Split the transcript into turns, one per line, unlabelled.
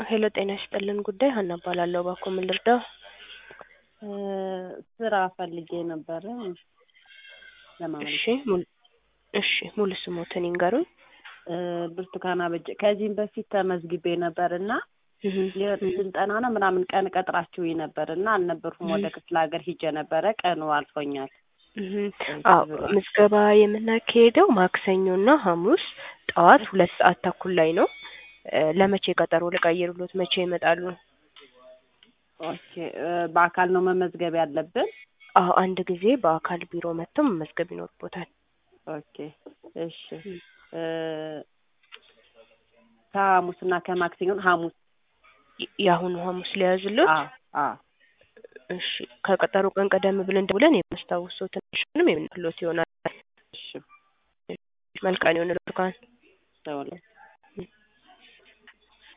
ሄሎ ጤና ይስጥልን ጉዳይ ሀና እባላለሁ። እባክዎ ምን ልርዳው?
ስራ ፈልጌ ነበረ ለማመልከት።
እሺ ሙሉ እሺ ሙሉ ስሞትን ይንገሩኝ።
ብርቱካን አበጀ ከዚህም በፊት ተመዝግቤ ነበር እና ስልጠና ነው ምናምን ቀን ቀጥራችሁኝ ነበር እና አልነበርኩም። ወደ ክፍለ ሀገር ሂጄ ነበረ ቀኑ አልፎኛል።
አዎ ምዝገባ የምናካሄደው ማክሰኞና ሐሙስ ጠዋት ሁለት ሰዓት ተኩል ላይ ነው። ለመቼ ቀጠሮ ልቀይርሎት? መቼ ይመጣሉ?
ኦኬ በአካል ነው መመዝገብ ያለብን?
አዎ አንድ ጊዜ በአካል ቢሮ መጥተው መመዝገብ ይኖርቦታል።
ኦኬ እሺ ከሐሙስና ከማክሰኞ ሐሙስ
የአሁኑ ሐሙስ ሊያዝሎት?
አዎ አዎ
እሺ ከቀጠሮ ቀን ቀደም ብለን ደውለን የማስታውሶትን ሽንም የምንሎት ይሆናል።
እሺ
መልካም የሆነ ብርቱካን
ደውለን